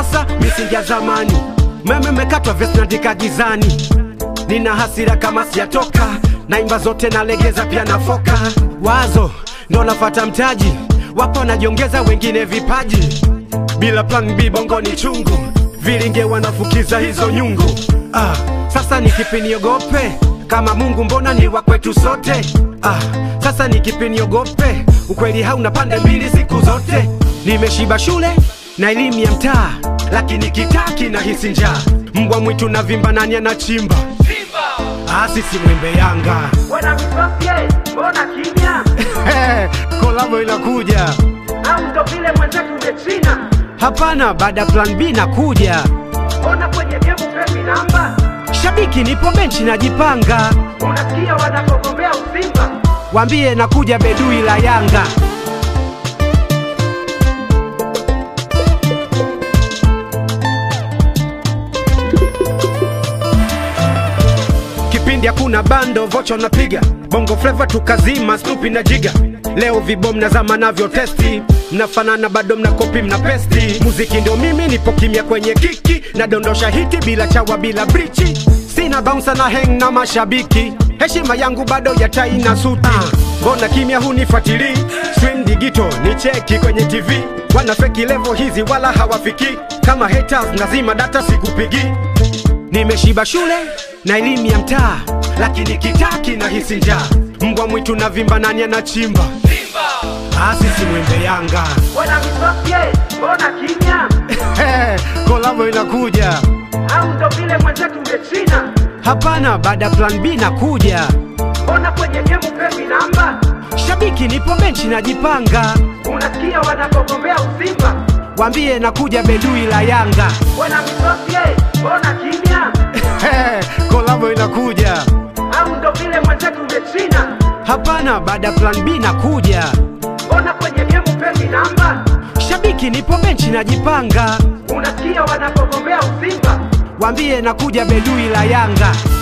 sasa, misingi ya zamani. Meme mekatwa vest naandika gizani, nina hasira kama sijatoka, naimba zote nalegeza pia nafoka. Wazo ndo nafata mtaji, wapo wanajiongeza wengine vipaji, bila plan B bongo ni chungu, vilinge wanafukiza hizo nyungu. Ah, sasa ni kipi niogope kama Mungu mbona ni wa kwetu sote? Ah, sasa ni kipi niogope? Ukweli hauna pande mbili siku zote. Nimeshiba shule na elimu ya mtaa, lakini kitaa kinahisi njaa. Mbwa mwitu na vimba, nani anachimba? Ah, sisi mwembe Yanga Wana misosie, mbona kimya? kolabo inakuja. Au ndo vile mwenzetu umechina? Hapana, baada ya plan B nakuja. Mbona kwenye gemu pepi namba? Shabiki nipo benchi najipanga, Unasikia wanapogombea usimba? wambie nakuja bedui la Yanga. Kipindi hakuna bando, vocha napiga bongo flava tukazima, Snoopy na Jiga. Leo vibom na zama navyo testi, mnafanana bado mna kopi mna pesti. Muziki ndio mimi, nipo kimya kwenye kiki, nadondosha hiti bila chawa bila brichi, sina bouncer na hang na mashabiki, heshima yangu bado ya tai na suti. Mbona kimya hunifuatilii? Swing digito ni cheki kwenye TV, wana feki level hizi wala hawafiki. Kama haters nazima data sikupigi Nimeshiba shule na elimu ya mtaa, lakini kitaa kinahisi njaa. Mbwa mwitu na vimba, nani anachimba? Ah, sisi mwembe Yanga. Wana misosie, mbona kimya? kolabo inakuja. Au ndo vile mwenzetu umechina? Hapana, baada ya plan B nakuja. Mbona kwenye gemu pepi namba? Shabiki nipo benchi najipanga, Unasikia wanapogombea usimba? wambie nakuja bedui la Yanga. Wana misosie, mbona kimya? kolabo inakuja. Au ndo vile mwenzetu umechina? Hapana, baada ya plan B nakuja. Mbona kwenye gemu pepi namba? Shabiki nipo benchi najipanga, Unasikia wanapogombea usimba? wambie nakuja bedui la Yanga.